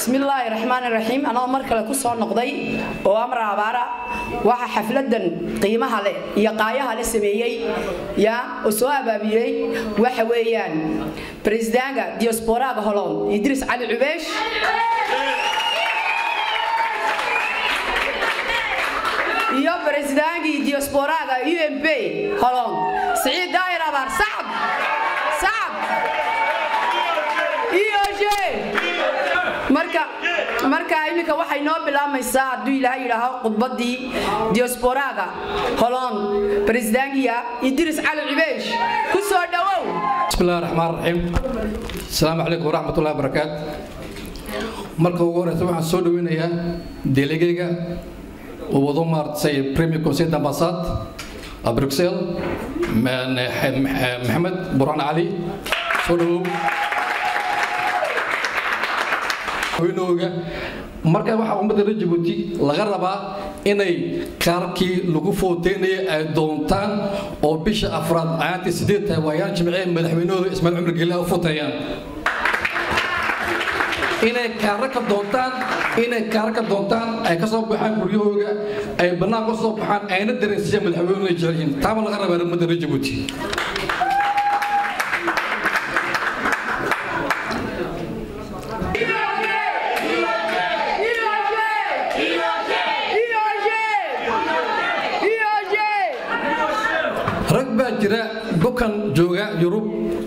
bismillaahi raxmaan raxiim anoo mar kale ku soo noqday oo amar abaara waxaa xafladan qiimaha leh iyo qaayaha le sameeyey ya oo soo abaabiyey waxa weeyaan bresidaanka diasporaaga holon idris cali cubeesh iyo baresidaankii diasporaaga u m p holon siciid daayir abaar sacab sacab eoj marka marka iminka waxay noo bilaabmaysaa hadduu ilaahay yidhaaho khudbaddii diasporaaga holon baresidaankiya idris cali cubeesh ku soo dhowow بسم الله الرحمن الرحيم السلام عليكم ورحمة الله وبركاته marka ugu horeysa waxaan soo dhaweynayaa delegeyga uu wado maartay premier conseil d'ambassade à bruxelles maxamed burhan cali soo dhawow haweenooga marka waxaa ummadda reer jabuuti laga rabaa inay kaarkii lagu footeynaya ay doontaan oo bisha afraad ayaantii sideed tahay waayaan jimcee madaxweynahooda ismaaciil cumar geliha u futeeyaan inay kaara ka doontaan inay kaara ka doontaan ay ka soo baxaan guryahooga ay bannaan ka soo baxaan ayna dareensiiyaan madaxweynuhu ay jecel yihiin taaba laga rabaa ummadda reer jabuuti rag baa jira bukan jooga yurub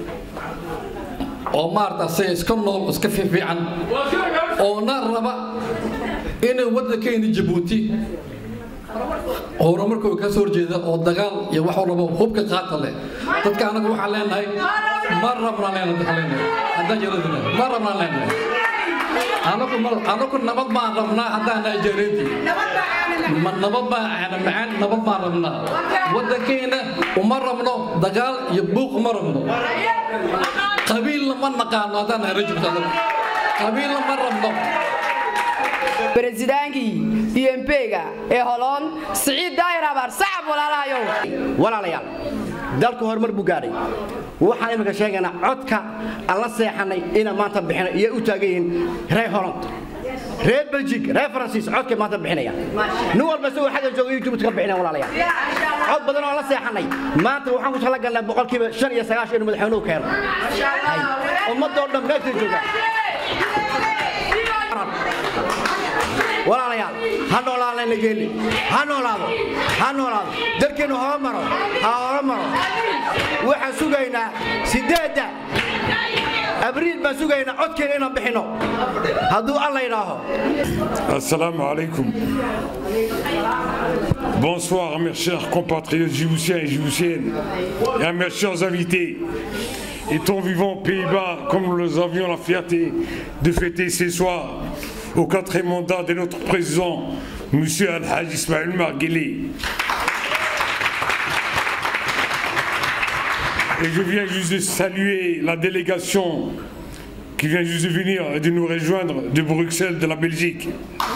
oo maarata se iska nool iska fiifiican oona raba inay waddankeeni jabuuti horumarkooda ka soo horjeeda oo dagaal iyo wax walba hubka qaata leh dadka anagu waxaan leenahay ma rabnaan leenahay dadka leenahay haddaan jaradina ma rabnaan leenahay anagu anagu nabad baan rabnaa haddaan nahay jareedii ma nabad baan ana macaan nabad baan rabnaa waddankeena uma rabno dagaal iyo buuq uma rabno qabiilna ma naqaano haddaan nahay rajulka anagu qabiilna ma rabno baresidaankii u m p-ga ee holon siciid daayir abaar sacab walaalahayow walaalayaal dalku horumar buu gaadhay waxaan iminka sheegaynaa codka aan la seexanay inaan maanta bixino iyo u taagan yihiin reer holland reer belgic reer faransiis codkay maanta bixinayaan nin walba isagoo xagga jooga youtube ka bixinaya walaalayaal cod badan oo la seexanay maanta waxaan ku tala galnaa boqolkiiba shan iyo sagaashan inuu madaxweynuhu keeno ummadoo dhan meeshay joogaan walaalayaal ha noolaadaan geeli ha noolaado ha noolaado dalkeennu hora maro ha hora maro waxaan sugaynaa sideedda abriil baan sugaynaa codkeena inaan bixinno hadduu alla yidhaaho Assalamu alaikum. Bonsoir à mes chers compatriotes djiboutiens et djiboutiennes et à mes chers invités. Étant vivant aux Pays-Bas, comme nous avions la fierté de fêter ce soir au quatrième mandat de notre président, M. Al-Hajj Ismaël Margueli. Et je viens juste de saluer la délégation qui vient juste de venir et de nous rejoindre de Bruxelles, de la Belgique.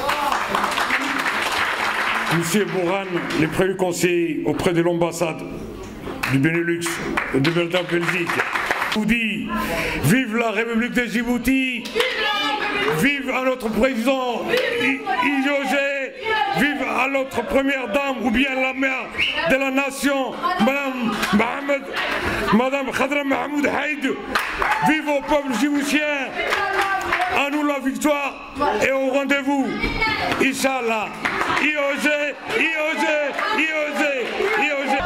Monsieur Bourhan, le premier conseiller auprès de l'ambassade du Benelux et de Belgique. Je vous dis, vive la République de Djibouti, vive à notre président Iogé, vive à notre première dame ou bien la mère de la nation, Madame Mohamed, Madame Khadra Mahmoud Haïd, vive au peuple djiboutien, à nous la victoire et au rendez-vous, Inch'Allah. Iogé, Iogé, Iogé, Iogé.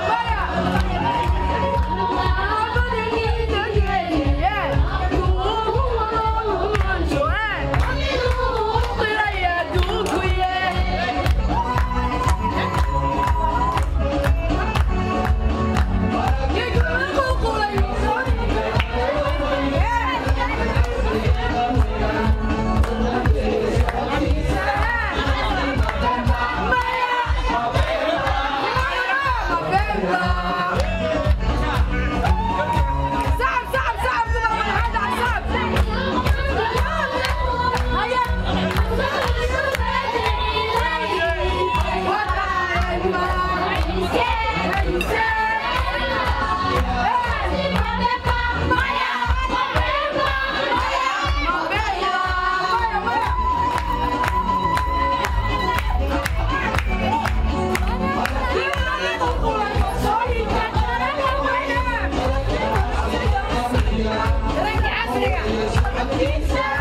Thank you.